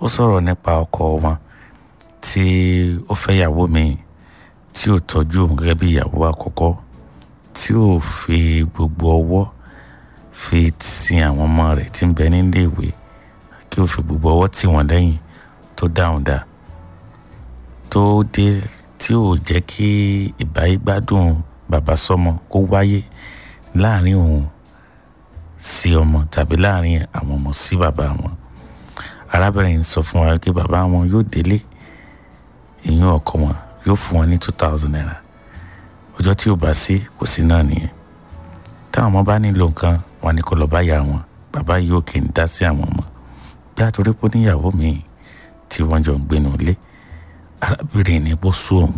ó sọ̀rọ̀ nípa ọkọ wọn tí ó fẹ́ ìyàwó mi tí ò tọ́jú òun gẹ́gẹ́ bí ìyàwó àkọ́kọ́ tí ò fi gbogbo ọwọ́ fi sin àwọn ọmọ rẹ̀ tí ń bẹ nílé ìwé kí ó fi gbogbo ọwọ́ tì wọ́n lẹ́yìn tó dáhùn dá tó dé tí ò jẹ́ kí ìbáyégbádùn bàbá sọmọ kó wáyé láàrin òun sí ọmọ tàbí láàrin àwọn ọmọ sí bàbá wọn arábìnrin sọ fún wa pé bàbá wọn yóò délé ìyún ọkọ wọn yóò fún wọn ní two thousand naira ọjọ́ tí ò bá sí kò sí náà nìyẹn táwọn ọmọ bá nílò nǹkan wọn ni kó lọ bá yà wọn bàbá yóò kì í dá sí àwọn ọmọ bí àtòrí pé níyàwó mi tí wọ́n jọ ń gbénu lé arábìnrin ní bó sún òun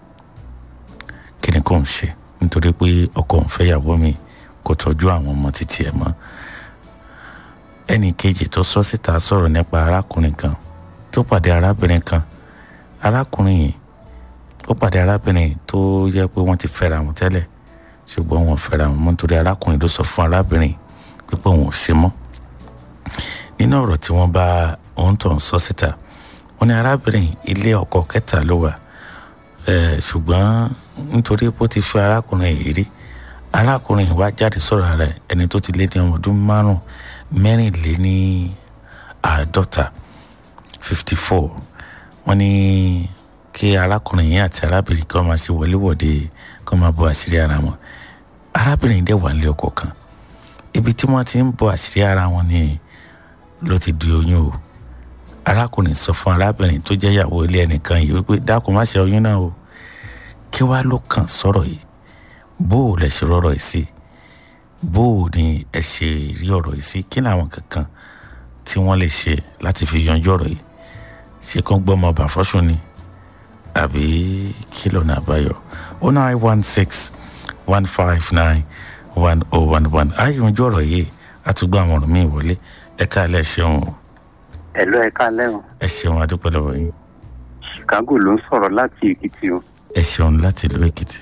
kí ni kò ń ṣe nítorí pé ọkọ òun fẹ́ yàwó mi kò tọ́jú àwọn ọmọ títí ẹ̀ mọ́ ẹnì kejì tó sọ síta sọ̀rọ̀ nípa arákùnrin kan tó pàdé arábìnrin kan arákùnrin yìí ó pàdé arábìnrin tó yẹ pé wọ́n ti fẹ́ra wọn tẹ́lẹ̀ ṣùgbọ́n wọn fẹ́ra wọn mọ́ nítorí arákùnrin ló sọ fún arábìnrin pípé òun ò ṣe mọ́ nínú ọ̀rọ̀ tí wọ́n bá òun tó ń sọ síta wọ́n ní arábìnrin ilé ọkọ kẹta ló wà ṣùgbọ́n nítorí pé ó ti fẹ́ arákùnrin yìí rí arákùnrin wa jáde sọ̀rọ̀ rẹ̀ ẹni tó ti lé ní ọmọ ọdún márùn mẹ́rìnléní àádọ́ta fifty four wọ́n ní kí arákùnrin yìí àti arábìnrin kan máa ṣe wọléwọ̀de kan máa bọ àṣírí ara wọn arábìnrin dẹ̀ wà nílé ọkọ kan ibi tí wọ́n ti ń bọ àṣírí ara wọn ni ló ti di oyún o arákùnrin sọ fún arábìnrin tó jẹ́ ìyàwó ilé ẹnìkan yìí wípé dákun má ṣe oyún náà o kí wàá ló kàn sọ̀rọ̀ yìí bó o lẹ ṣe rọrọ̀ yìí sí bó o ní ẹ ṣe rí ọ̀rọ̀ yìí sí kí ni àwọn kankan tí wọ́n lè ṣe láti fi yanjú ọ̀rọ̀ yìí ṣé kán gbọ́ ọmọ ọba fọ́sùn ni àbí kí lọ́nà àbáyọ oh nine one six one five nine one oh one one ayé yanjú ọ̀rọ̀ yìí àtúgbò àwọn ọ̀rọ̀ míì wọlé ẹ̀ka alẹ́ ṣeun o ẹ̀lú ẹ̀ka lẹ́hìn ẹ ṣeun adúpẹ́ lọ́wọ́ yín chicago ló ń sọ̀rọ̀ láti èkìtì o. ẹ ṣeun láti ìlú èkìtì.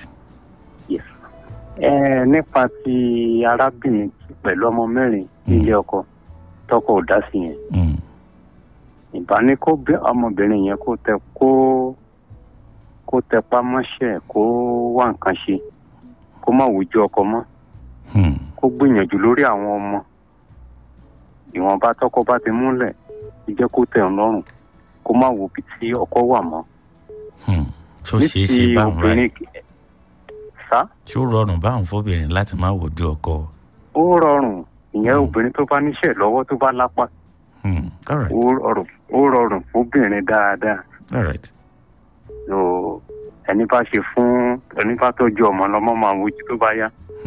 ẹ nípa ti arábìnrin pẹ̀lú ọmọ mẹ́rin nílé ọkọ tọkọ ò dá sí yẹn. ìbá ní kó bí ọmọbìnrin yẹn kó tẹ kó kó tẹpá mọ́ṣẹ́ kó wá nǹkan ṣe kó má wojú ọkọ mọ́ kó gbìyànjú lórí àwọn ọmọ ìwọ̀nba tọkọ bá ti múlẹ̀ jẹ́ kó tẹ̀ ọ́ lọ́rùn kó má wo ibi tí ọkọ wà mọ́. tó ṣeé ṣe báwọn ráì sá. tí ó rọrùn báwọn fóbìnrin láti má wojú ọkọ. ó rọrùn ìyẹn obìnrin tó bá níṣẹ́ lọ́wọ́ tó bá lápá. ó rọrùn fóbìnrin dáadáa. so ẹni bá ṣe fún ẹni bá tọ́jú ọmọ lọ́mọ máa wojú tó bá yá.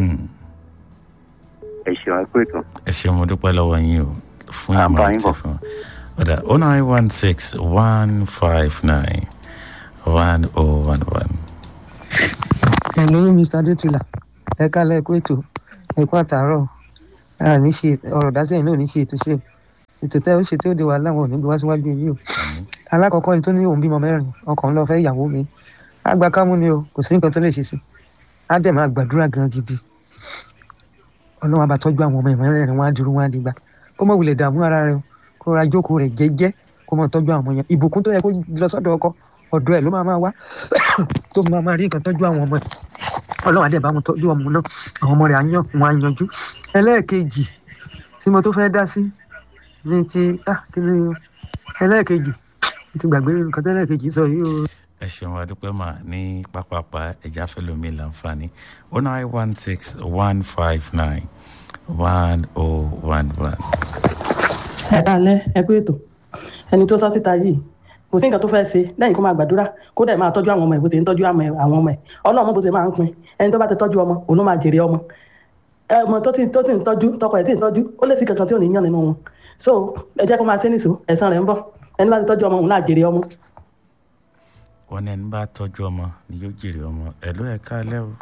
ẹ ṣeun ẹ pé tán. ẹ ṣeun mo dúpẹ́ lọ́wọ́ yín o fún ìmọ̀ràn tí fún ọ̀dà oh nine one six one five nine one oh one one. ẹ̀lú mr adétúlà ẹ kálẹ̀ ẹ̀kú ètò ẹ̀kú àtàárọ̀ àní ṣe ọ̀rọ̀ dásẹ̀yìn náà ní ṣe ètò ṣe ètò tẹ́ ó ṣe tí ó de wàhálà wọn ò ní gbé wá síwájú yìí o alákọ̀ọ́kọ́ ni tó ní òun bímọ mẹ́rin ọkàn ńlọ fẹ́ ìyàwó mi àgbà kámú ni o kò sí nǹkan tó lè ṣe sí á dẹ̀ máa gbàdúrà gan gidi ọlọ́run àbá tọ́jú àwọn ọmọ ìmọ̀ràn wọn á dúró wọn á dìgbà kó mọ̀ wulẹ̀ dààmú ara rẹ o kó ra jókòó rẹ̀ jẹ́jẹ́ kó mọ̀ tọ́jú àwọn ọmọ yẹn ìbùkún tó yẹ kó lọ sọ́dọ̀ ọkọ ọ̀dọ̀ ẹ̀ ló máa máa wá tó máa máa rí nǹkan tọ́jú àwọn ọmọ ẹ̀ ọlọ́run àdẹ̀ bá wọn tọ́jú ọmọ náà àwọn ọmọ rẹ̀ á yàn wọn á yanjú ẹlẹ́ẹ̀kejì tí mo tó fẹ́ dá sí ní ti kí ni ẹlẹ́ẹ̀kejì ti gbàgbé nǹkan tẹ́lẹ̀kejì sọ yìí o. ẹ ṣeun adúpẹ́ mà ní pápápá ẹja fẹlẹ́mi láǹfààní oh nine one six one five nine one oh one one. ẹ káalẹ́ ẹ kú ètò ẹni tó sọ síta yìí kò sí nǹkan tó fẹ́ẹ́ ṣe lẹ́yìn kó máa gbàdúrà kó dẹ̀ máa tọ́jú àwọn ọmọ ẹ̀ bó ṣe ń tọ́jú àwọn ọmọ ẹ̀ ọlọ́run bó ṣe máa ń pin ẹni tó bá ti tọ́jú ọmọ òun ló máa jèrè ọmọ ọmọ tó ti tó ti ń tọ́jú tọkọ ẹ̀ tí ń tọ́jú ó lè sí kankan tí ò ní yàn nínú wọn so ẹ jẹ́ kó máa ṣe nìṣó ẹ̀san rẹ̀ ń bọ̀ ẹni bá ti tọ́jú ọmọ òun náà jèrè ọmọ. wọn ní ẹni bá tọ́jú ọmọ ni yóò jèrè ọmọ ẹ̀lú ẹ̀ kálẹ́ o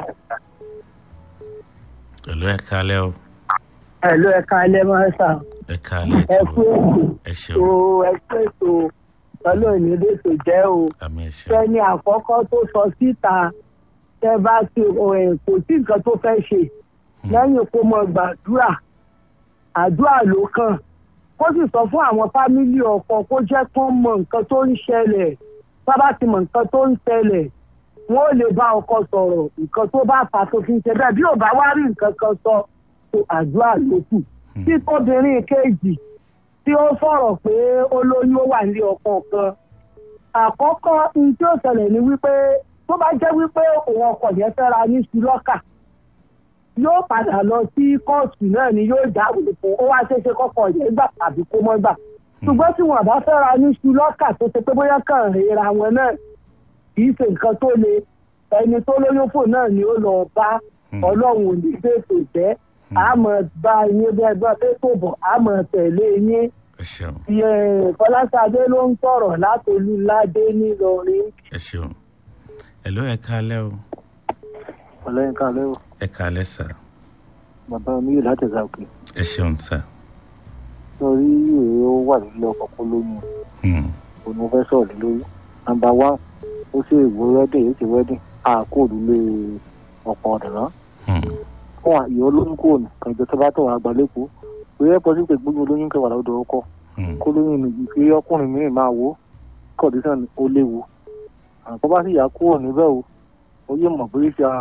ẹ̀lú ẹ̀ kálẹ́ o. ẹ̀lú ẹ̀ kálẹ́ máa ń sàn. ẹ̀ kálẹ́ ẹ tó kú ẹ ètò ṣeun ẹ kú ètò ọlọ́run ní ètò jẹ́ o. àmì ẹ̀ ṣeun sẹ́ni àkọ́kọ́ tó sọ síta tẹ́ bá ti ẹ̀ kò sí nǹkan tó fẹ́ ṣe lẹ́yìn kó mọ gbàdúrà àdúrà ló kàn kó sì sọ fún àwọn fámílì ọkọ kó jẹ́ kó mọ nǹkan tó ń ṣẹlẹ̀ sábà ti mọ nǹkan tó ń ṣẹlẹ̀ wọn ò lè bá ọkọ sọ̀rọ̀ nǹkan tó bá fà tó fi ń ṣe bẹ́ẹ̀ bí ò bá wá rí nǹkan kan sọ tó àdúrà ló kù tí tóbìnrin kejì tí ó sọ̀rọ̀ pé olóyún ó wà nílé ọkọ kan àkọ́kọ́ ohun tí ó ṣẹlẹ̀ ni wípé tó bá jẹ́ wípé òun ọkọ yẹn fẹ́ra ní ṣùlọ́kà yóò padà lọ sí kóòtù náà ni yóò jáwèé fún ó wá ṣeéṣe kọ́kọ́ yẹn gbà tàbí kó mọ́ gbà ṣùgbọ́n tí wọn bá fẹ́ra ní ṣùlọ́kà tó ṣe pé bóyá kàn ríra wọn náà kì í ṣe nǹkan tó le ẹni tó lóyún fò náà ni ó lọ bá ọlọ́run ò ní fèsì jẹ́ àmọ́ bá yín bẹ́ẹ̀ bá fẹ́ tó bọ̀ àmọ́ tẹ̀lé yín ẹ ṣeun fọláṣadé ló ń sọ̀rọ̀ látolúládé nílọrin. ẹ ṣeun ẹ ló ẹ káalẹ́ o ọlọ́yin káalẹ́ o ẹ káalẹ́ sà bàbá mi yìí láti ṣàkè ẹ ṣeun sà lórí èrè ó wà nílé ọkọ̀ kó lóyún Hmm, òun mo fẹ́ sọ̀rọ̀ lórí nàmbà wá ó sì èwo wẹ́dìn èyí ti wẹ́dìn àkó òdúlé ọ̀pọ̀ ọ̀dọ̀rán hmm, fún àyè olóyún kò ní kànjọ tó bá tọ̀ wá gba lẹ́kọ̀ọ́ òye ẹ̀pọ̀ sí pé gbóyún olóyún kẹwàá lọ́dọ̀ ọkọ hmm, kó lóyún ní ìfi ọkùnrin mìíràn máa wò kọ̀dísàn ó léwu àkọ́ bá sì yà kúrò níbẹ̀ o ó yé mọ̀ bóyá ṣe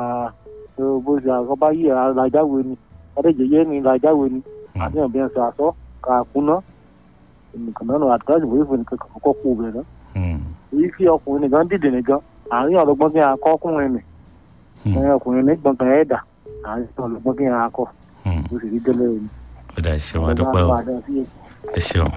bó ṣe àkọ́ bá yí alájáwe ni adéjẹyẹ ni alájáwe ni àti ọ̀bẹ ẹ̀sẹ̀ àṣọ kàkúná nìkan náà àdúrà ìwé ìfún nìkan kọ́kọ́ kú bẹ̀rẹ̀ náà hmm, èyí fi ọkùnrin nìkan dìde nìkan àárín ọlọ́gbọ́n kí n akọ́ ọkùnrin nì hmm, ẹ̀yìn ọkùnrin ní gbọ̀ngàn ẹ̀dà àárín ọlọ́gbọ́n kí n akọ́ hmm. ó sì rí délé ẹni. ó dà ẹ ṣeun adúpẹ́ o ẹ ṣeun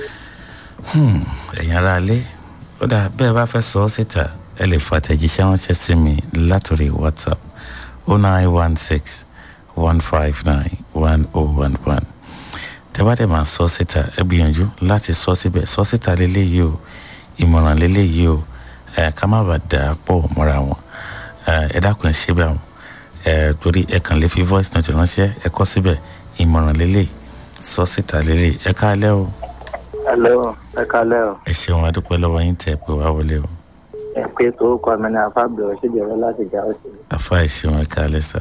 Hmm, ẹ̀yin ará ilé ó dà bẹ́ẹ̀ bá fẹ́ sọ ọ́ síta ẹ lè fa àtẹ̀jíṣẹ́ ránṣẹ́ sí mi látòrí whatsapp oh nine one six one five nine one oh one one tẹ́ bá dẹ̀ máa sọ ọ́ síta ẹ gbìyànjú láti sọ síbẹ̀ sọ síta lélẹ́yìí o ìmọ̀ràn lélẹ́yìí o ẹ ká má bàa dà á pọ̀ mọ́ra wọn ẹ ẹ dákun ẹ ṣe bẹ́ẹ̀ wọn ẹ torí ẹ kàn lè fi voice note ránṣẹ́ ẹ kọ síbẹ̀ ìmọ̀ràn lélẹ́yìí sọ síta lélẹ́yìí ẹ káalẹ́ o Hello, ẹ kalẹ́ o. ẹ ṣeun adúpẹ́ lọ́wọ́ yín tẹ̀ pé wá wọlé o Ẹ pé tó kọ́ mi ní afábẹ̀rẹ̀ ṣèjọba láti jà ó sí. afa ẹ ṣeun ẹ káalẹ́ sà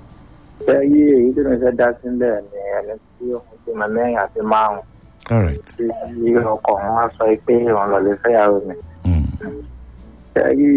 Ṣé yí èyí tó ń fẹ́ dá sílẹ̀ ni ẹni tí òun ti mọ mẹ́rin àti márùn-ún all right tí ọkọ̀ wọn wá sọ pé òun lọ lè fẹ́yàwó mi. Mm, Ṣé yí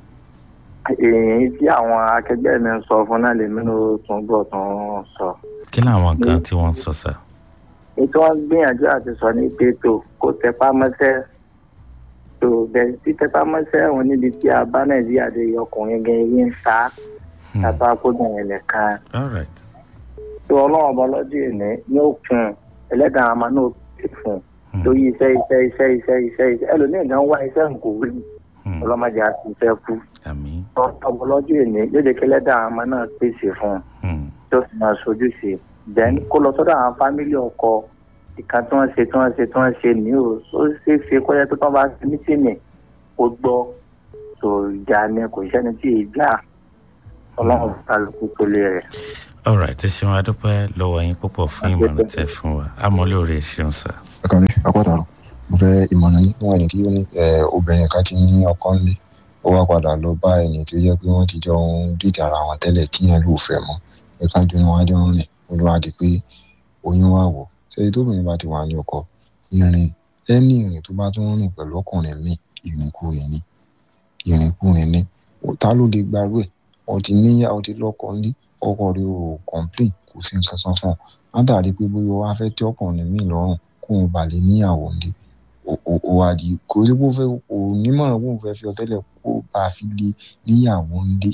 èyí tí àwọn akẹgbẹ́ mi ń sọ fún náà lèmi ló tún gbọ́ tún sọ. kí làwọn nǹkan tí wọ́n ń sọ sà Ètò wọn gbìyànjú àti sọ ní pé tó kó tẹpá mọ́ṣẹ́ tó bẹ̀rẹ̀ sí tẹpá mọ́ṣẹ́ òun níbi tí a bá Nàìjíríà dé ọkùnrin gan yín ń ta Hmm, tàbá kóbìnrin nìkan. all right tó ọlọ́run ọba lọ́jọ́ ìní ní òkun ẹlẹ́dàá àmà náà pè fún un Hmm, lórí iṣẹ́ iṣẹ́ iṣẹ́ iṣẹ́ iṣẹ́ iṣẹ́ ẹlòmíì gan wá iṣẹ́ ń kò rí hmm, ọlọ́mọdé àti iṣẹ́ kú àmín ọba lọ́jọ́ ìní yóò jẹ́ kí ẹlẹ́dàá àmà náà pèsè fún un Hmm, tó sì máa sojú sí i then kó lọ sọ́dọ̀ àwọn fámílì ọkọ ìkan tí wọ́n ṣe tí wọ́n ṣe tí wọ́n ṣe ní o ó ṣeé ṣe kó yẹ pé tí wọ́n bá ṣe mítìnì ó gbọ́ tó ìjà ni kò sẹ́ni tí ì já ọlọ́run kálukú tó lé rẹ̀. all right ẹ ṣeun adúpẹ́ lọ́wọ́ yín púpọ̀ fún ìmọ̀ràn tẹ̀ fún wa amọ̀lóore ẹ ṣeun sà ẹkọlẹ akọtàrọ mo fẹ́ ìmọ̀ràn yín wọn ẹni tí ó ní ẹ, obìnrin kan ti ní ọkọ ńlé ó wá padà lọ bá ẹni tí ó yẹ pé wọ́n ti jọ ń dìtì ara wọn tẹ́lẹ̀ kí yẹn ló fẹ́ mọ́ ẹ̀ka jọ ni wọ́n á jọ ń rìn ó lọ́wọ́ di pé oyún wà wọ̀ ṣé tóbìnrin bá ti wà ní ọkọ ìrìn ẹni ìrìn tó bá tún rìn pẹ̀lú ọkùnrin míì ìrìnkúrìn ni ìrìnkúrìn ni ta ló lè gbarú ẹ̀ ọ ti níyà ọ ti lọ́kọ ńlé ọkọ rẹ ò complain kò sí nǹkan kan fún ọ látàrí pé bóyá wàá fẹ́ tí ọkùnrin míì lọ́rùn kóun bà lè níyàwó ńlé ó wá di kò sí pé ó fẹ́ kò nímọ̀ràn kóun fẹ́ fi ọ tẹ́lẹ̀ kó bá a fi lè níyàwó ńlé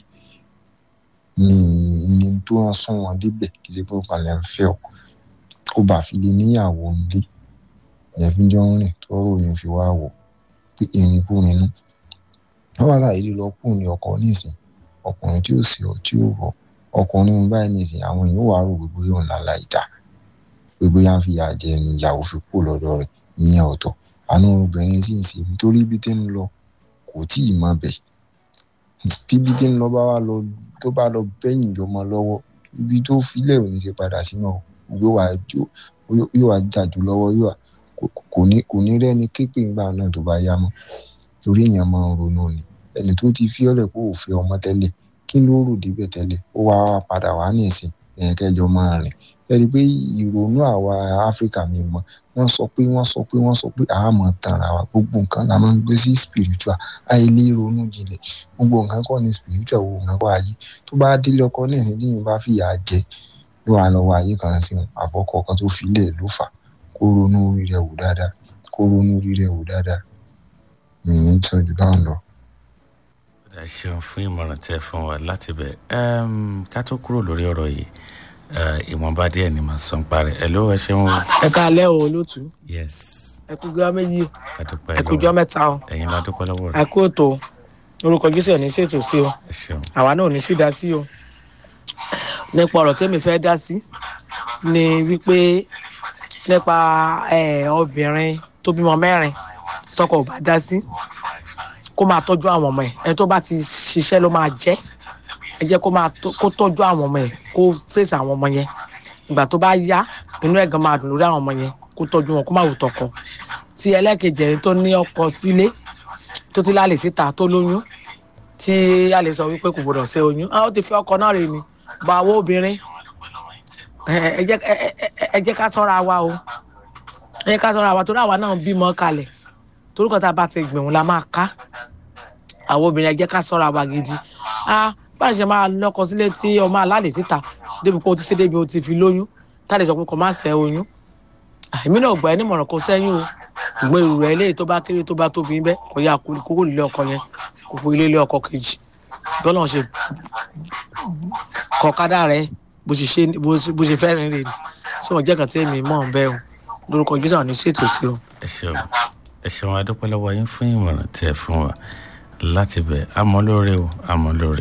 ní ní tó hàn sún wọn débẹ̀ kì í ṣe pé ó palẹ̀ ń fẹ́ ọ kó bá a fi lè níyàwó ńlé ìyẹn fi jọ ń rìn tó ròyìn fi wá wò pé ìrìnkúrin nú wọ́n wá láàyè lílọ kù ní ọkọ̀ nísìn ọkùnrin tí ò sí ọ tí ò rọ ọkùnrin báyìí nísìn àwọn èèyàn wà á rò gbogbo yóò ńlá láì dá gbogbo yà ń fi àjẹ ni ìyàwó fi kú lọ́dọ̀ rẹ̀ ìyẹn ọ̀tọ̀ àánú obìnrin sì ń ṣe nítorí ibi tí ń lọ kò tí ì mọ bẹ̀ tí ibi tí ń lọ bá wà lọ tó bá lọ bẹ́yìn jọmọ lọ́wọ́ ibi tó filẹ̀ ò ní ṣe padà sínú yóò wá yóò wá jàdú lọ́wọ́ yóò wá kò ní kò ní rẹ́ni képe ńgbà náà tó bá yá mọ́ torí èèyàn máa ń ronú ni ẹni tó ti fi ọ́lẹ̀ kó o fẹ́ ọmọ tẹ́lẹ̀ kí ló rò débẹ̀ tẹ́lẹ̀ ó wá padà wá ní ìsìn ẹ̀yìn kẹjọ máa rìn ẹ rí i pé ìrònú àwa áfíríkà mi mọ wọ́n sọ pé wọ́n sọ pé wọ́n sọ pé àmọ́ tanra wa gbogbo nǹkan la máa ń gbé sí spiritual àìlè ronú jinlẹ̀ gbogbo nǹkan kọ́ ni spiritual gbogbo nǹkan kọ́ ayé tó bá délé ọkọ ní ìsìn tí yìí bá fìyà jẹ yóò wá lọ́wọ́ ayé kan sí wọn àbọ̀kọ̀ kan tó fi lè ló fà kó ronú orí rẹ̀ wò dáadáa kó ronú orí rẹ̀ wò dáadáa mi ní tọ́jú báwọn lọ. ẹ ṣeun fún ìmọ̀ràn tẹ fún wa láti bẹ̀ ká tó kúrò lórí ọ̀rọ̀ yìí ìwọ̀nba díẹ̀ ni màá sọ ń parẹ́ ẹ ló ẹ ṣeun o. ẹ káalẹ́ o olóòtú yes ẹ kú gbọ́ méjì ká dúpẹ́ ẹ kú jọ́ mẹ́ta o ẹ̀yin la dúpẹ́ lọ́wọ́ ẹ rẹ̀ kú ètò orúkọ jésù ẹ̀ ní ṣètò sí o ẹ ṣeun àwa náà ò ní sí dá sí o nípa ọ̀rọ̀ tẹ́mi fẹ́ dá sí ni wípé nípa ẹ, obìnrin tó bímọ mẹ́rin tọkọ ò bá dá sí kó máa tọ́jú àwọn ọmọ ẹ̀ ẹni tó bá ti ṣiṣẹ́ ló máa jẹ́ ẹ jẹ́ kó máa tó- kó tọ́jú àwọn ọmọ ẹ̀ kó fèsì àwọn ọmọ yẹn ìgbà tó bá yá inú ẹ̀ gan máa dùn lórí àwọn ọmọ yẹn kó tọ́jú wọn kó má wù tọkọ tí ẹlẹ́kejì ẹni tó ní ọkọ sílé tó ti lálẹ́ síta tó lóyún tí a lè sọ wípé kò gbọdọ̀ ṣe oyún ah, ó ti fi ọkọ náà rè ni bá owó obìnrin ẹ ẹ jẹ́ ẹ ẹ- ẹ- ẹ jẹ́ ká sọ́ra wa o ẹ jẹ́ ká sọ́ra wa torí àwa náà bímọ kalẹ̀ torí kan tá a bá ti gbìmọ̀ la máa ká àwọn obìnrin ẹ jẹ́ ká sọ́ra wa gidi ah báyìí ṣe máa lọ́kọ sílé tí ọmọ alálè síta débi pé o ti ṣe débi o ti fi lóyún tá a lè sọ pé kò má ṣe oyún Ah, èmi náà gbà ẹ́ nímọ̀ràn kó sẹ́yìn o ṣùgbọ́n èrò rẹ̀ eléyìí tó bá kéré tó bá tóbi ń bẹ́ kò yá kó kúrò nílé ọkọ yẹn kò fún ilé ilé ọkọ kejì bọ́lá ṣe kọ̀ọ̀kadà rẹ̀ bó ṣe ṣe bó ṣe- bó ṣe fẹ́ rìn rìn ṣé wọ́n jẹ́ kàn tí èmi mọ̀ ń bẹ́ o lórúkọ jésù àwọn oníṣètò sí o. ẹ ṣeun ẹ ṣeun a dúpẹ́ lọ́wọ́ yín fún ìmọ̀ràn tẹ fún wa láti bẹ̀ àmọ́ lóore o àmọ́ lóore.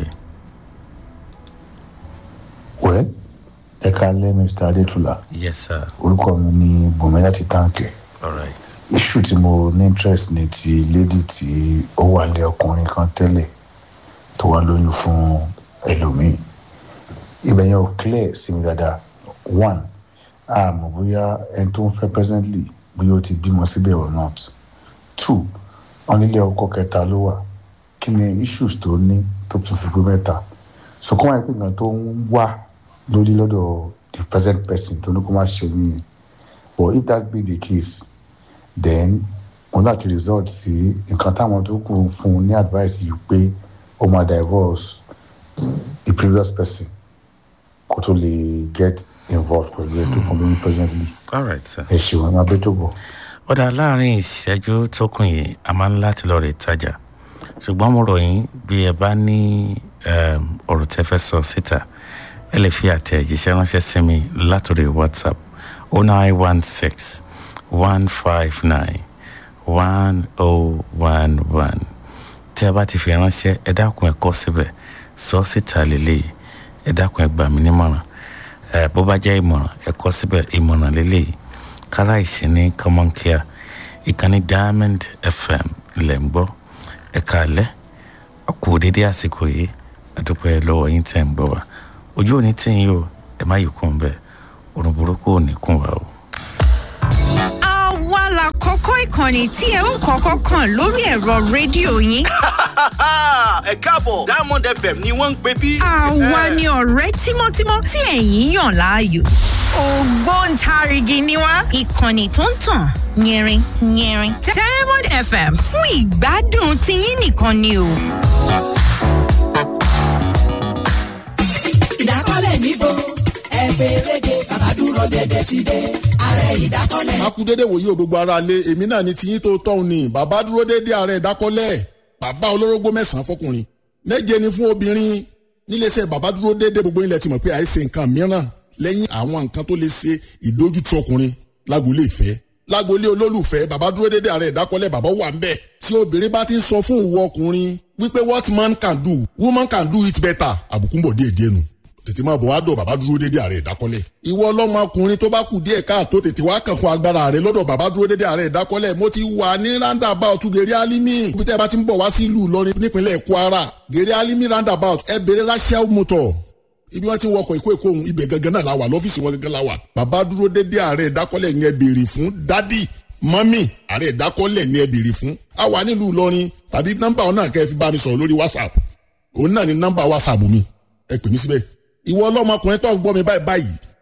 wẹ́ ẹ kalẹ́ mr adétúlà yes sir orúkọ mi ní bùnmi láti táǹkì all right issue tí mo ní interest ní ti lady tí ó wà lé ọkùnrin kan tẹ́lẹ̀ tó wá lóyún fún ẹlòmíì ibẹ̀ yẹn ò clear sí mi dáadáa one àmọ́ bóyá ẹni tó ń fẹ́ presently bóyá ó ti bímọ síbẹ̀ or not two wọn nílé ọkọ kẹta ló wà kí ni issues tó ní tó tún fi pé mẹ́ta so kọ́ máa ń pè nǹkan tó ń wá lórí lọ́dọ̀ the present person tó ní kó má ṣe oyún yẹn but if that be the case then wọn láti result sí nǹkan táwọn tó kù fún un ní advice yìí pé ó máa divorce the previous person kó tó lè get involved pẹ̀lú ẹ̀ tó fún mi presently all right sir. ẹ ṣeun ẹ máa bẹ́ tó bọ̀. ó dà láàrin ìṣẹ́jú tó kù yìí a máa ń láti lọ rè tajà ṣùgbọ́n mo rọ̀ yín bí ẹ bá ní um, ọ̀rọ̀ tẹ́ fẹ́ sọ síta ẹ lè fi àtẹ̀jíṣẹ́ ránṣẹ́ sí mi látòrí whatsapp oh nine one six one five nine one oh one one tí a bá ti fi ránṣẹ́ ẹ dákun ẹ kọ́ síbẹ̀ sọ síta lélẹ́yìí ẹ dákun ẹ gbà mí nímọ̀ràn ẹ bó bá jẹ́ ìmọ̀ràn ẹ kọ́ síbẹ̀ ìmọ̀ràn lélẹ́yìí kára ìṣẹ́ni common care ìkànnì diamond fm lẹ̀ ń gbọ́ ẹ̀ka alẹ́ ọkọ̀ dédé àsìkò yìí àdúpẹ́ lọ́wọ́ yín tẹ̀ ń gbọ́ wa ojú òní tí yín o ẹ má yìí kún bẹ́ẹ̀ òrùn burúkú ò ní kún wa o. àwa la kọ́kọ́ ìkànnì tí ẹ ń kọ́kọ́ kàn lórí ẹ̀rọ rédíò yín. ẹ káàbọ̀ diamond fm ni wọ́n ń pè bí. àwa ni ọ̀rẹ́ tímọ́tímọ́ tí ẹ̀yin yàn láàyò. ògbóǹtarìgì ni wá ìkànnì tó ń tàn yẹrin yẹrin. diamond fm fún ìgbádùn tiyín nìkan ni o. ìdákọ́lẹ̀ níbo ẹ fèrègé bàbá dúró dédé ti dé ààrẹ ìdákọ́lẹ̀. a kú dédé wòye o gbogbo ara lé èmi náà ni tiyín tó tọ́hún ni bàbá dúró dédé ààrẹ ìdákọ́lẹ̀ bàbá olórógbó mẹ́sàn-án fọkùnrin méje ni fún obìnrin níléeṣẹ́ bàbá dúró dédé gbogbo ilẹ̀ ti mọ̀ pé àìsè nǹkan mìíràn lẹ́yìn àwọn nǹkan tó lè ṣe ìdójútì ọkùnrin lágboolé ìfẹ́ lágboolé olólùfẹ́ bàbá dúró dédé ààrẹ ìdákọ́lẹ̀ bàbá wà ń bẹ̀ tí obìnrin bá ti ń sọ fún ìwọ ọkùnrin wípé what man can do woman can do it better àbùkù ń bọ̀ díẹ̀ díẹ̀ nù tètè máa bọ̀ wá dọ̀ bàbá dúró dédé ààrẹ ìdákọ́lẹ̀. ìwọ ọlọ́mọkùnrin tó bá kù díẹ̀ káàtó tètè wá kàn fún agbára rẹ lọ́dọ̀ bàbá dúró dédé ààrẹ ìdákọ́lẹ̀ mo ti wà ní roundabout gèrè alimi ibi tẹ́ ẹ bá ti ń bọ̀ wá sí ìlú ìlọrin nípínlẹ̀ kwara gèrè alimi roundabout ẹ bèrè rachel motor ibi wọn ti ń wọkọ̀ ìkó èkó ohun ibẹ̀ gangan náà la wà lọ́fíìsì wọn gangan la wà bàbá dúró dédé ààrẹ ìdákọ́lẹ̀ yẹn béèrè fún dádì mọ́mì ààrẹ ìdákọ́lẹ̀ ni ẹ béèrè fún a wà nílùú ìlọrin tàbí nọ́mbà ọ̀nà kẹ́ ẹ fi bá mi sọ̀rọ̀ lórí whatsapp òun náà ni nọ́mbà whatsapp mi ẹ pè mí síbẹ̀ ìwọ ọlọ́mọkùnrin tó ń gbọ́ mi báyìí báyìí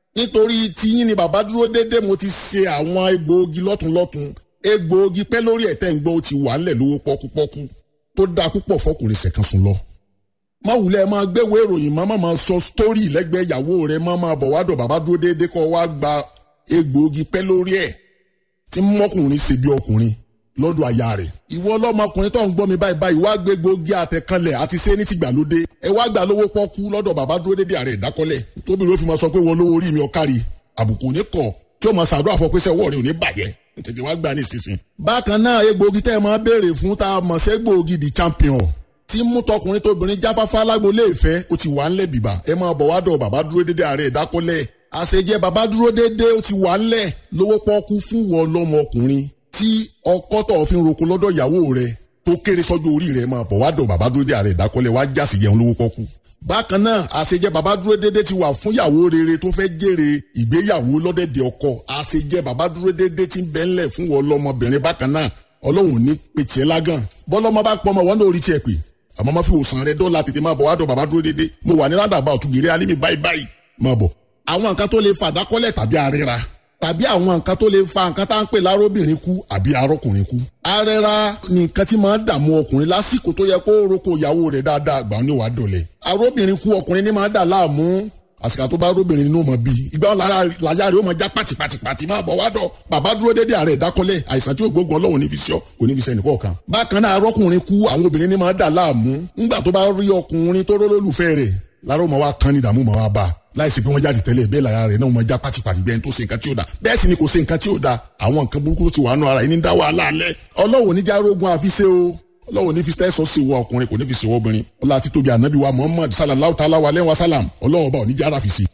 nítorí tiyín ni bàbá dúró déédéé mo ti ṣe àwọn egbòogi lọ́tunlọ́tun egbòogi pẹ́ lórí ẹ̀tẹ́ ń gbọ́ ó ti wà ńlẹ̀ lówó pọ́kúpọ́kú tó dáa púpọ̀ fọkùnrin ṣẹ̀kan sùn lọ. má wulẹ̀ máa gbéwèé ìròyìn má máa sọ sítórì lẹ́gbẹ̀ẹ́ ìyàwó rẹ̀ má máa bọ̀ wá dọ̀ bàbá dúró déédéé kọ́ wá gba egbòogi pẹ́ lórí ẹ̀ tí mọ́kùnrin ṣe bí ọkùnrin lọ́dọ̀ aya rẹ̀. ìwọ ọlọ́mọkùnrin tó ń gbọ́ mi báyìí báyìí wá gbé gbòógì àtẹ̀kanlẹ̀ àti ṣé ní tìgbàlódé ẹ wá gbà lówó pọ́kú lọ́dọ̀ bàbá dúró dédé ààrẹ ìdákọ́lẹ̀ tóbi ló fi máa sọ pé wọ́n lówó orí mi ọ̀kárí àbùkù ní kọ̀ tí ó máa ṣàdúrà fọ pé sẹ́wọ́ rẹ̀ ò ní bàjẹ́ tètè wá gbà ní ìsinsìn. bákan náà egbòogi tẹ́ ẹ máa béèrè fún tá a mọ̀ sẹ́ gbòógì the champion tí mú tọkùnrin tóbìnrin jáfáfá lágbolé ìfẹ́ ó ti wà ńlẹ̀ bìbà ẹ máa bọ̀ wá dọ̀ bàbá dúró dédé ààrẹ ìdákọ́lẹ̀ àṣejẹ bàbá dúró dédé ó ti wà ńlẹ̀ lówó pọ́kú fún wọn lọ́mọkùnrin tí ọkọ tó fi ń roko lọ́dọ̀ ìyàwó rẹ̀ tó kéré sọ́jọ́ orí rẹ̀ máa bọ̀ wá dọ̀ bàbá dúró dé ààrẹ ìdákọ́lẹ̀ wá jásì jẹun lówó pọ́kú. bákan náà àṣejẹ bàbá dúró dédé ti wà fún ìyàwó rere tó fẹ́ jèrè ìgbéyàwó lọ́dẹ̀dẹ̀ ọkọ àṣejẹ bàbá dúró dédé ti ń bẹ́ ńlẹ̀ fún wọn lọ́mọbìnrin bákan náà ọlọ́run ní pètè lágàn bọ́lọ́mọ bá pọ́nmọ wọn lórí tiẹ̀ pé àmọ́ má fi òsàn rẹ dọ́là tètè máa bọ̀ wá dọ̀ bàbá dúró dédé mo wà ní rádàbà òtúgìrì alímì báyìí báyìí máa bọ̀ àwọn nǹkan tó lè fàdákọ́lẹ̀ tàbí àríra tàbí àwọn nǹkan tó lè fa nǹkan tá à ń pè lárobìnrin kú àbí arọkùnrin kú. arẹra ni nǹkan tí máa ń dààmú ọkùnrin lásìkò tó yẹ kó roko ìyàwó rẹ̀ dáadáa àgbà ní wàá dọ̀lẹ̀. arobìnrin kú ọkùnrin ní máa ń dà láàmú àsìkò tó bá arobìnrin nínú mọ̀ bí ìgbà wọn láyà rẹ̀ ó máa já pàtìpàtìpàtì máa bọ̀ wá dọ̀ bàbá dúró dédé ààrẹ ìdákọ́lẹ̀ àìsàn tí ó gbógun ọlọ́run níbi iṣẹ́ kò níbi iṣẹ́ nìkan kan. bákan náà arọkùnrin kú àwọn obìnrin ní máa ń dà láàmú ńgbà tó bá rí ọkùnrin tó rólólùfẹ́ rẹ̀ láró máa wá kán ní ìdààmú máa wá bá a láìsí pé wọ́n jáde tẹ́lẹ̀ bẹ́ẹ̀ lára rẹ̀ náà wọ́n já pátipàti bẹ́ẹ̀ tó ṣe nǹkan tí ó da bẹ́ẹ̀ sì ni kò ṣe nǹkan tí ó da àwọn nǹkan burúkú tó ti wà nù ara yìí ní dá wàhálà alẹ́ ọlọ́wọ́ níjà rogun àfiṣe o ọlọ́wọ́ ní fi tẹ́sọ̀ sí wọ ọkùnrin kò ní fi ṣe wọ́ obìnrin ọlá àti tóbi ànábì wa muhammad sallallahu ta'ala wa lẹ́wọ̀n salam ọlọ́wọ́ bá oníjà ara fi sí.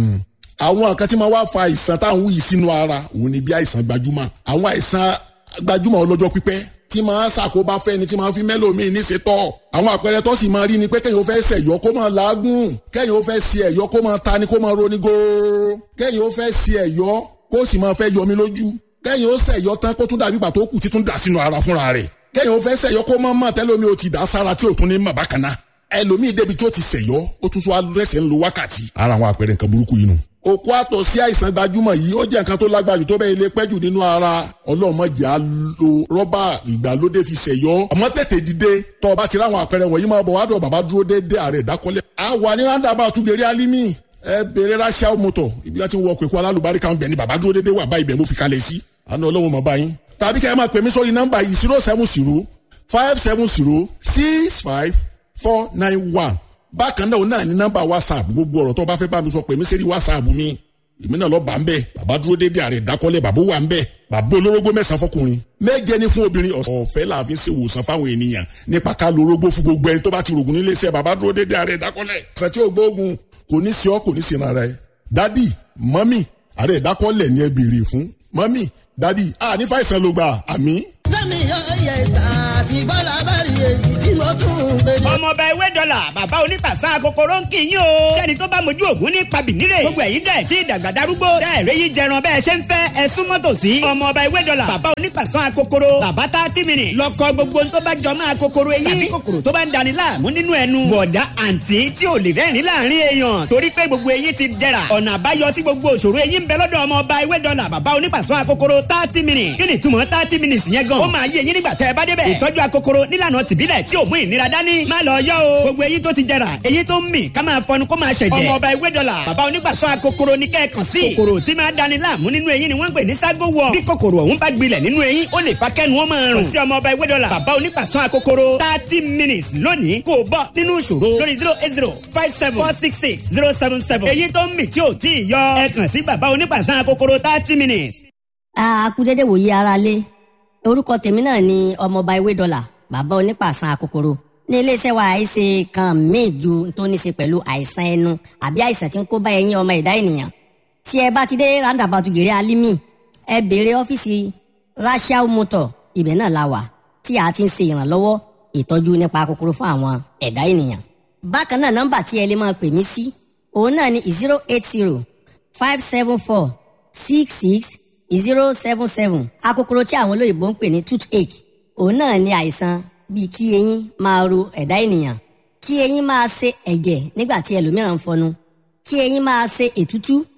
àwọn nǹkan tí máa wá fa àìsàn táwọn wúyì sínú ara òun ni bí àìsàn gbajúmọ̀ àwọn àìsàn gbajúmọ̀ ọlọ́jọ́ pípẹ́ tí máa ṣàkóbá fẹ́ni tí máa fi mẹ́lòmíì ní ṣetọ́. àwọn àpẹẹrẹ tó sì máa rí ni pé kẹ́yìn ó fẹ́ ṣẹ̀yọ́ kó máa làágùn kẹ́yìn ó fẹ́ ṣe ẹ̀yọ́ kó máa ta ni kó máa roni góóró kẹ́yìn ó fẹ́ ṣe ẹ̀yọ́ kó sì máa fẹ́ yọmi lójú kẹ́yìn ó ṣẹ̀yọ́ tán kó tún dàbí ìgbà tó kù títún dà sínú ara fúnra rẹ̀ kẹ́yìn ó fẹ́ ṣẹ̀yọ́ kó máa mọ̀ tẹ́lómi ó ti dà sára tí ò tún ní mọ̀ bákan náà ẹlòmíì débi tó ti ṣẹ̀yọ́ ó tún tún rẹ̀sẹ̀ ń lo wákàtí ara àwọn àpẹẹrẹ nǹkan burúkú yìí nù òkú àtọ̀ sí àìsàn gbajúmọ̀ yìí ó jẹ́ nǹkan tó lágbájú tó bẹ́ẹ̀ lè pẹ́jù nínú ara ọlọ́mọdé á lo rọ́bà ìgbàlódé fi ṣẹ̀yọ́ ọmọ tètè dìde tọ́ ọ bá ti ráwọn àpẹẹrẹ wọ̀nyí máa bọ̀ wá dọ̀ bàbá dúró déédéé ààrẹ ìdákọ́lẹ̀. a wà ní ráńdàbà àtúgbèrè alimi ẹ bèrè ráṣíà mọ́tò ibi láti wọ pẹ̀kú alálùbárí kan bẹ̀ ni bàbá dúró déédéé wà báyìí bẹ̀ mo fi kalẹ̀ sí àná ọlọ́run mọ̀ báyìí. tàbí kẹ́ ẹ máa pè mí sórí nọ́mbà yìí zero seven zero five seven zero six five four nine one bákan náà náà ní nọ́mbà whatsapp gbogbo ọ̀rọ̀ tó bá fẹ́ bá mi sọ pè mí sẹ́rí whatsapp mi èmi náà lọ bá ń bẹ bàbá dúró dédé ààrẹ ìdákọ́lẹ̀ bàbá wà ń bẹ bàbá olórógbó mẹ́sàn-án fọkùnrin méje ní fún obìnrin ọ̀fẹ́ làáfin ṣe wòsàn fáwọn ènìyàn nípa ká lo orógbó fún gbogbo ẹni tó bá ti rògùn nílé iṣẹ́ bàbá dúró dédé ààrẹ ìdákọ́lẹ̀ ṣe tí ó gbóògùn kò ní sí ọ kò ní sí ara ẹ dádì mọ́mì ààrẹ ìdákọ́lẹ̀ ni ẹ béèrè fún mọ́mì dádì à ní fàìsàn ló gbà àmì. lẹ́mi ọ̀yẹ̀ tàbí bọ́lá bá rí èyí tí mo tún gbé ní. ọmọọba ewé dọ́là bàbá onípàṣà kòkòrò ń kì í yín o. sẹ́ni tó bá mojú ògún ní pabìnírè. gbogbo ẹ̀yin tẹ̀ tí ìdàgbà darúgbó. tẹ́ ẹ̀rẹ́ yìí jẹran bẹ́ẹ̀ ṣe ń fẹ́ ẹ súnmọ́ tòsí. ọmọọba ewé dọ́là bàbá onípàṣà kòkòrò. bàbá tá a ti mìíràn. lọ́kọ gbogbo tó bá jọ máa kòkòrò eyín. tàbí kòkòrò tó bá ń dani láàmú nínú ẹnu. bọ̀dá àǹtí tí ò lè rẹ́rìn láàrin èèyàn. torí pé gbogbo eyín ti dẹ̀ra. ọ̀nà àbáyọ sí gbogbo òṣòro eyín ń bẹ lọ́dọ̀ ọmọọba ewé dọ́là bàbá onípàṣà kòkòrò thirty minutes. kí ni túmọ̀ thirty minutes yẹn gan. ó máa yé eyín nígbà tẹ́ ẹ bá débẹ̀. ìtọ́jú akokoro nílànà tìbílẹ̀ tí ò mú ìnira dání. má lọ yọ o. gbogbo eyín tó ti jẹrà eyín tó ń mì ká máa fọnu kó máa ṣẹ̀jẹ̀. ọmọ ọba ewé dọ́là bàbá onígbàsọ akokoro ní kẹ́ẹ̀kan sí. kòkòrò tí máa dani láàmú nínú eyín ni wọ́n ń pè ní ságo wọ̀. bí kòkòrò ọ̀hún bá gbilẹ̀ nínú eyín ó lè fa kẹ́nu ó máa rùn. kò sí ọmọ ọba ewé dọ́là bàbá onígbàsọ akokoro thirty minutes lónìí kò bọ́ nínú ìṣòro lórí zero eight zero five seven four six six zero seven seven. eyín tó ń mì tí ò tí ì yọ ẹ kàn sí bàbá onígbàsọ akokoro thirty minutes. akúdédé wòye ara lé orúkọ tèmi náà ni ọmọọba ewé dọ́là bàbá onípàṣán akokoro ní iléeṣẹ́ wa àìsè kan míì ju tó ní ṣe pẹ̀lú àìsàn ẹnu àbí àìsàn tí ń kó bá ẹyin ọmọ ẹ̀dá ènìyàn tí ẹ bá ti dé roundabout gèrè alimi ẹ béèrè ọ́fíìsì rachel motor ibẹ̀ náà la wà tí a ti ń ṣe ìrànlọ́wọ́ ìtọ́jú nípa kòkòrò fún àwọn ẹ̀dá ènìyàn bákan náà nọ́mbà tí ẹ lè máa pè mí sí òun náà ni zero eight zero five seven four six six zero seven seven akòkòrò tí àwọn olóyìnbó ń pè ní toothache òun náà ni àìsàn bíi kí eyín máa ro ẹ̀dá ènìyàn kí eyín máa ṣe ẹ̀jẹ̀ nígbà tí ẹlòmíràn ń fọnu kí eyín máa ṣe ètútú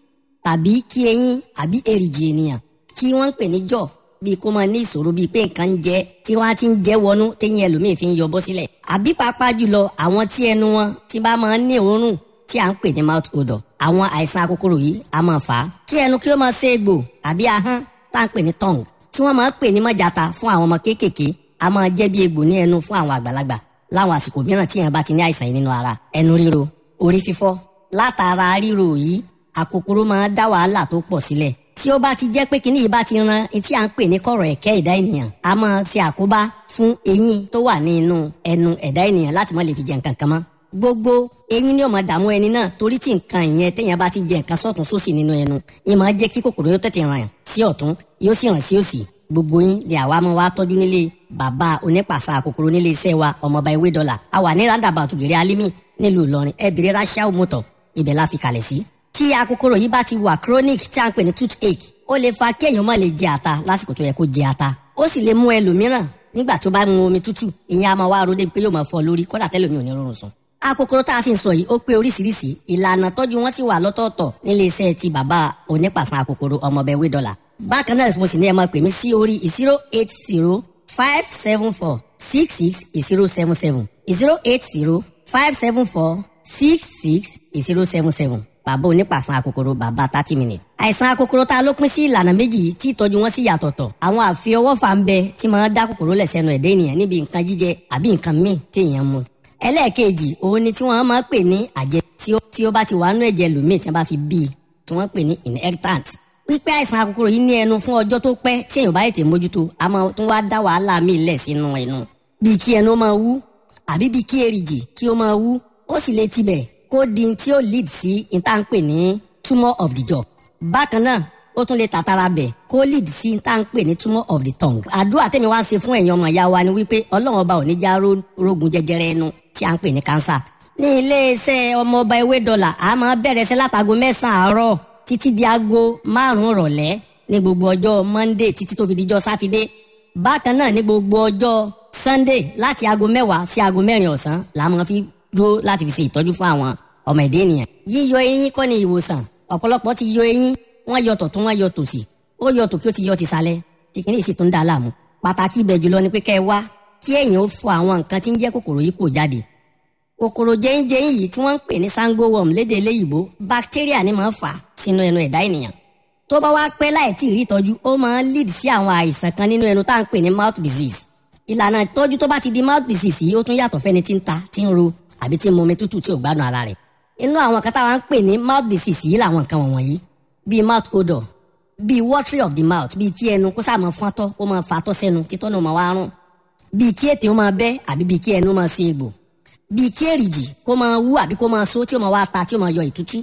tàbí kí eyín àbí èrìgì ènìyàn tí wọ́n ń pè ní jọ̀ bíi kó máa ní ìṣòro bíi pé nǹkan ń jẹ tí wọ́n á ti ń jẹ́ wọnú téyín ẹlòmíì fi ń yọ bọ́ sílẹ̀ àbí pàápàá jùlọ àwọn tí ẹnu wọn ti bá máa ń ní òórùn tí à ń pè ní mouth odor àwọn àìsàn akókòrò yìí a máa fà á kí ẹnu kí ó máa ṣe egbò àbí ahọ́n tá à ń pè ní tongue tí wọ́n máa ń pè ní mọ́jàta fún àwọn ọmọ kéékèèké a máa jẹ́ bí egbò ní ẹnu fún àwọn àgbàlagbà láwọn àsìkò mìíràn tí èèyàn bá ti ní àìsàn yìí nínú ara ẹnu ríro orí fífọ́ látara ríro yìí àkókòrò máa dá wàhálà tó pọ̀ sílẹ̀ tí ó bá ti jẹ́ pé kíní yìí bá ti ran etí à ń pè ní kọ̀rọ̀ ẹ̀kẹ́ ẹ̀dá ènìyàn a máa ṣe àkóbá fún eyín tó wà ní inú ẹnu ẹ̀dá ènìyàn láti má lè fi jẹ nǹkan kan mọ́ gbogbo eyín ni ó máa dààmú ẹni náà torí tí nǹkan ìyẹn téèyàn bá ti jẹ nǹkan sọ́tún sósì nínú ẹnu yìí máa jẹ́ kí kòkòrò yóò tètè ràn sí ọ̀tún yóò sì ràn sí òsì gbogbo yín ni àwa máa wá tọ́jú nílé bàbá onípàṣà kòkòrò nílé iṣẹ́ wa ọmọọba ewé dọ́là a wà ní roundabout gèrè alimi nílùú ìlọrin ẹ bèrè rachel motor ibẹ̀ la fi kalẹ̀ sí. tí akókòrò yìí bá ti wà chronic tí a ń pè ní toothache ó lè fa kéèyàn má lè jẹ ata lásìkò tó yẹ kó jẹ ata ó sì lè mú ẹlòmíràn nígbà tó bá mu omi tútù ìyẹn a máa wá ro débi pé yóò máa fọ́ lórí kódà tẹ́lòmí ò ní rọrùn sùn akókòrò tá a sì ń sọ yìí ó pé oríṣiríṣi ìlànà tọ́jú wọn sì wà lọ́tọ̀ọ̀tọ̀ nílé iṣẹ́ ti bàbá onípàṣán akókòrò ọmọọbẹ̀ wé dọ́là bákan náà mo sì ní ẹ máa pè mí sí orí zero eight zero five seven four six six zero seven seven zero eight zero five seven four six six zero seven seven bàbá onípàṣán akókòrò bàbá thirty minutes. àìsàn akókòrò tá a ló pín sí ìlànà méjì tí ìtọ́jú wọn sì yàtọ̀tọ̀ àwọn àfiọwọ́fà ń bẹ tí máa dá kòkòrò lẹ̀ sẹ́nu ẹ̀dá ènìyàn níbi nǹkan jíjẹ àbí nǹkan míì téèyàn mu ẹlẹ́ẹ̀kejì òun ni tí wọ́n máa ń pè ní àjẹ tí ó bá ti wà nínú ẹ̀jẹ̀ lòmíì tí wọ́n bá fi bí i tí wọ́n pè ní inheritant. pípẹ́ àìsàn akókòrò yìí ní ẹnu fún ọjọ́ tó pẹ́ tí èèyàn bá tètè mójútó a máa tún wá dá wàhálà míì lẹ̀ sínú ẹnu. bíi kí ẹnu máa wú àbí bíi kí èrìgì kí ó máa wú ó sì lè tibẹ̀ kó di tí ó lead sí ìta ń pè ní tumour of the jaw. bákan náà ó tún lè tàtàrà bẹ̀ kó lead sí ìta ń pè ní tumour of the tongue. àdúrà tèmi wá ń ṣe fún ẹ̀yin ọmọ ìyá wa ni wípé ọlọ́run ọba ò ní já rógun jẹjẹrẹ ẹnu tí a ń pè ní kánsà. ní iléeṣẹ́ ọmọọba ewé dọ́là a máa bẹ̀rẹ̀ sí látago mẹ́sàn-án àárọ̀ títí di aago márùn-ún rọ̀lẹ́ ní gbogbo ọjọ́ monday títí tó fi dijọ́ sátidé. bákan náà ní gbogbo ọjọ́ sunday láti aago mẹ́wàá sí aago mẹ́rin ọ̀sán la máa fi dúró láti fi ṣe ìtọ́jú fún àwọn ọmọ ẹ̀dá ènìyàn. yíyọ eyín kọ́ ni ìwòsàn ọ̀pọ̀lọpọ̀ ti yọ eyín wọ́n yọ tọ̀tún wọ́n yọ tòsì ó yọ tòkí ó ti yọ tìsàlẹ̀ tìkínní sì tún dá a láàmú. pàtàkì ibẹ̀ jùlọ ni pé kẹ́ ẹ wá kí èèyàn ó fọ àwọn nǹkan tí ń jẹ́ kòkòrò yìí kò jáde. kòkòrò jẹ́yìnjẹ́yìn yìí tí wọ́n ń pè ní sango worm lédè eléyìíbó bacteria ni máa ń fà sínú ẹnu ẹ̀dá ènìyàn. tó bá wá pẹ́ láì tí ì rí ìtọ́jú ó máa ń lead sí àwọn àìsàn kan nínú ẹnu tá à ń pè ní mouth disease. ìlànà ìtọ́jú tó bá ti di mouth disease yìí ó tún yàtọ̀ fẹ́ni tí ń ta tí ń ro àbí tí ń mumi tútù tí ò gbádùn ara rẹ̀. inú àwọn kan táwa ń pè ní mouth disease yìí làwọn nǹkan wọ̀nyí bíi mouth odor bíi watery of the mouth bíi kí ẹnu kó sáà máa fọ́n tọ́ kó máa fa tọ́ sẹ́nu títọ́ náà máa wá rún bíi kí ètè ó máa bẹ́ àbí bíi kí ẹnu máa ṣe egbò bíi kí èrìgì kó máa wú àbí kó máa so tí ó máa wá ta tí ó máa yọ ìtútú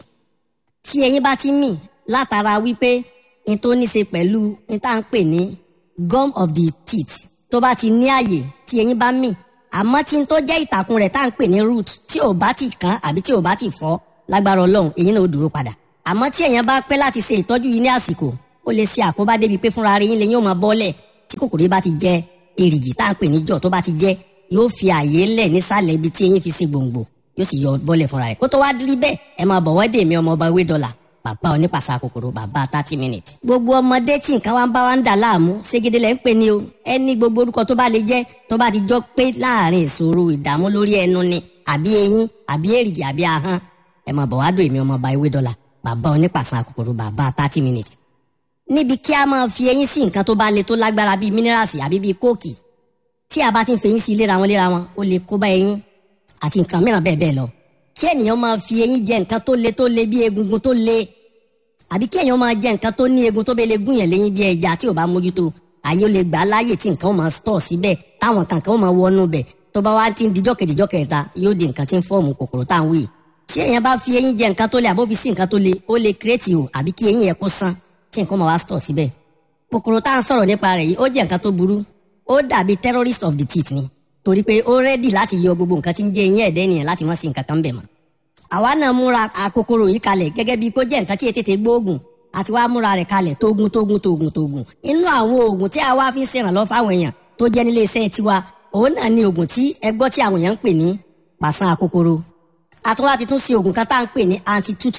tí ẹyin bá ti mì látara wípé n tó ní ṣe pẹ̀lú n tá à ń pè ní gum of the teeth tó bá ti ní àyè tí ẹyin bá mì àmọ́ tí n tó jẹ́ ìtàkùn rẹ̀ tá à ń pè ní root tí ò bá ti kán àbí tí ò bá ti fọ́ lágbára ọlọ́run èyí náà ó dúró padà àmọ́ tí èèyàn bá pẹ́ láti ṣe ìtọ́jú yìí ní àsìkò ó lè ṣe àkóbá débi pé fúnra rẹ̀ yín lè yóò máa bọ́lẹ̀ tí kòkòrò bá ti jẹ èrìgì tá à ń pè ní jọ tó bá ti jẹ yóò fi àyè lẹ̀ nísàlẹ̀ ibi tí eyín fi ṣe gbòǹgbò yóò sì yọ bọ́lẹ̀ fúnra rẹ̀ kó tó wá rí bẹ́ẹ̀ ẹ máa bọ̀ wọ́n dè mí ọmọ ọba ewé dọ́là bàbá onípàṣà kòkòrò bàbá thirty minutes. gbogbo ọmọdé tí nǹkan wa ń bá wa ń dà láàmú ségede lẹ́ ń pè ní o ẹni gbogbo orúkọ tó bá lè jẹ́ tó bá ti jọ pé láàrin ìṣòro ìdààmú lórí ẹnu ni àbí eyín àbí èrìgì àbí ahọ́n ẹ máa bọ̀ wá dò èmi ọmọ ọba ewé dọ́là bàbá onípàṣán kòkòrò bàbá thirty minutes. níbi kí a máa fi eyín sí nǹkan tó bá le tó lágbára bíi minerals àbí bíi kóòkì tí a bá ti ń fi eyín sí léra wọn léra wọn ó lè kó bá eyín àti nǹkan mìíràn bẹ́ẹ̀ bẹ́ẹ̀ lọ. kí ènìyàn máa fi eyín jẹ nǹkan tó le tó le bíi egungun tó le àbí kí èèyàn máa jẹ nǹkan tó ní egun tó bẹ́ẹ̀ lè gún yẹn léyìn bíi ẹja tí ò bá mójútó àyè ó lè gbà á láàyè tí nǹkan ó máa stọ̀ síbẹ̀ táwọn kankan ó máa wọnú bẹ̀ tó bá wá ti ń dijọ́ kejìjọ́ kẹta yóò di nǹkan tí ń fọ́ọ̀mù kòkòrò tá à ń wí tí èèyàn bá fi eyín jẹ nǹkan tó le àbó fi sí nǹkan tó le ó lè kírètì o àbí kí eyín yẹn kó san tí nǹkan máa wá stọ̀ síbẹ̀ kòkòrò tá à ń sọ̀rọ̀ nípa rẹ̀ yìí ó jẹ́ nǹkan tó burú ó dàbí terrorist of the teeth ni torí pé ó rẹ́dì láti yọ gbogbo nǹkan tí ń jẹ eyín ẹ̀dẹ́ nìyẹn láti má sí nǹkan kan bẹ̀ mọ́ àwa náà múra àkòkòrò yìí kalẹ̀ gẹ́gẹ́ bíi kó jẹ́ nǹkan tí ètètè gbóògùn àti wàá múra rẹ̀ kalẹ̀ tógun tógun tógun tógun inú àwọn oògùn tí a wá fi ń ṣèrànlọ́ fáwọn èèyàn tó jẹ́ nílé iṣẹ́ tiwa òun náà ni oògùn tí ẹgbọ́ tí àwọn èèyàn ń pè ní pàṣán àkókòrò àtúwá ti tún ṣe oògùn kan tá à ń pè ní anti toothache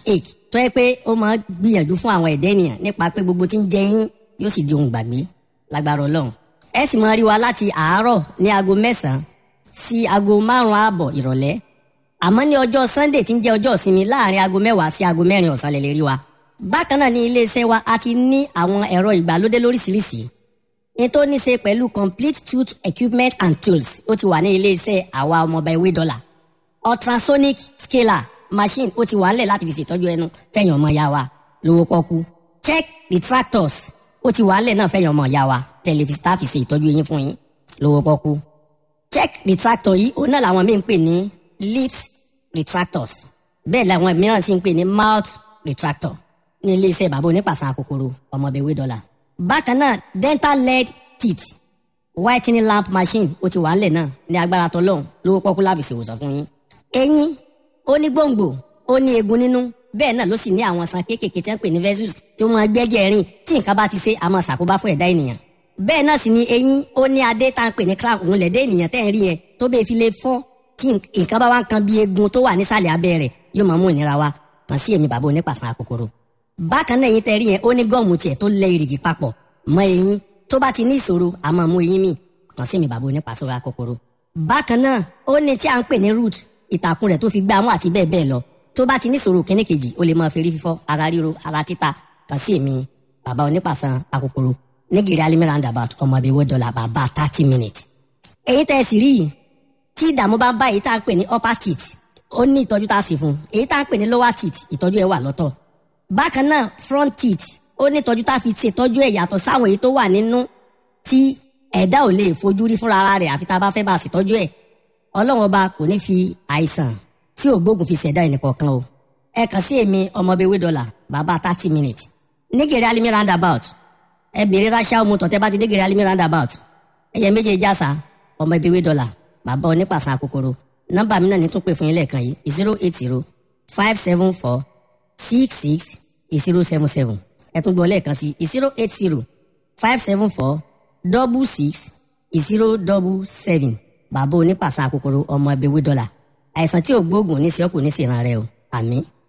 tó yẹ pé ó máa gbìyànjú fún àwọn ẹ̀dẹ́ ènìyàn nípa pé gbogbo tí ń jẹ yín yóò sì di ohun gbàgbé lágbára ọlọ́run ẹ sì máa rí wa láti àárọ̀ ní aago mẹ́sàn-án sí aago márùn-ún ààbọ̀ ìrọ̀lẹ́ àmọ́ ní ọjọ́ sunday tí ń jẹ́ ọjọ́ ìsinmi láàrin aago mẹ́wàá sí aago mẹ́rin ọ̀sán lè lè rí wa bákan náà ní iléeṣẹ́ wa a ti ní àwọn ẹ̀rọ ìgbàlódé lóríṣiríṣi ní tó ní ṣe pẹ̀lú complete tooth equipment and tools ó ti wà ní iléeṣẹ́ àwa ọmọọba ewé dọ́là ultrasonic scaler machine ó ti wà ńlẹ̀ láti fi ṣètọ́jú ẹnu fẹ̀yìn ọmọ ya wa lówó pọ́kú check retractors ó ti wà ńlẹ̀ náà fẹ̀yìn ọmọ ya wa tẹlifíṣítà fi ṣe ìtọ́jú eyín fún yín lówó pọ́kú check retractor yìí òun náà làwọn míì ń pè ní lips retractors bẹ́ẹ̀ làwọn mìíràn sì ń pè ní mouth retractor ní iléeṣẹ́ bàbá onípàṣán àkókòrò ọmọbẹ̀wé dọ́là. bákan náà dental lead teeth whitening lamp machine ó ti wà ńlẹ̀ náà ní agbára tọ́lọ́hún lówó pọ́kú láfi ṣèwòsàn fún yín. eyín ó ní gbòǹgbò ó ní eegun nínú bẹ́ẹ̀ náà ló sì ní àwọn san kéékèèké tí wọ́n pè ní versus tí wọ́n gbẹ́jẹ̀ rìn tí nǹkan bá ti ṣe àmọ́ ṣàkóbá fún ẹ̀dá ènìyàn. bẹ́ẹ̀ náà sì ni eyín ó ní adé tá à ń pè ní crown òun lẹ̀dẹ́ ènìyàn tẹ́ ń rí yẹn tó bẹ́ẹ̀ fi lè fọ́ tí nǹkan bá wá ń kan bí eegun tó wà nísàlẹ̀ abẹ́ rẹ̀ yóò máa mú ìnira wá kàn sí èmi bàbá onípàṣán àkókòrò bákan náà eyín tẹ́rí yẹn ó ní gọ́ọ̀mù tiẹ̀ tó lẹ ìrìgì papọ̀ mọ́ eyín tó bá ti ní ìṣòro a máa mú eyín mi kàn sí mi bàbá onípàṣán àkókòrò bákan náà ó ní tí a ń pè ní root ìtàkùn rẹ̀ tó fi gbá mú àti bẹ́ẹ̀ bẹ́ẹ̀ lọ tó bá ti ní ìṣòro kíní kejì ó lè máa fi rí fífọ́ ara ríro ara títa kàn sí èmi bàbá onípàṣán àkókòrò nígìrì alimi roundabout ọmọ ìbíwó dọ́là bàbá thirty minutes èyí tẹ́ ẹ sì rí yìí tí ìdààmú bá bá èyí tá à ń pè ní upper teeth ó ní ìtọ́jú tá a sì fún èyí tá à ń pè ní lower teeth ìtọ́jú ẹ̀ wà lọ́tọ̀ bákan náà front teeth ó ní ìtọ́jú tá a fi ṣètọ́jú ẹ̀ yàtọ̀ sáwọn èyí tó wà nínú tí ẹ̀dá ò lè fojú rí fúnra ara rẹ̀ àfi tá a bá fẹ́ bá a ṣètọ́jú ẹ̀ ọlọ́run ọba kò ní fi àìsàn tí ò gbógun fi ṣẹ̀dá ẹnìkọ̀ọ̀kan o ẹ kàn sí èmi ọmọbewé dọ́là bàbá thirty minutes nígèrè alimi roundabout ẹ bèrè ráṣà ọmọ tọ̀tẹ́ bá ti dégèrè alimi roundabout ẹ̀yẹ méje jásà ọmọbewé dọ́là bàbá onípàṣán àkókòrò nọ́mbà mi náà ní tún pè fún yín lẹ́ẹ̀kan yìí zero eight zero five seven four six six zero seven seven ẹ tún gbọ́ lẹ́ẹ̀kan sí zero eight zero five seven four double six zero double seven bàbá onípàṣán àkókòrò ọmọ ẹbí wí dọ́là àìsàn tí ò gbóògùn ní sí ọkùnrin ní sí ìran rẹ o àmín.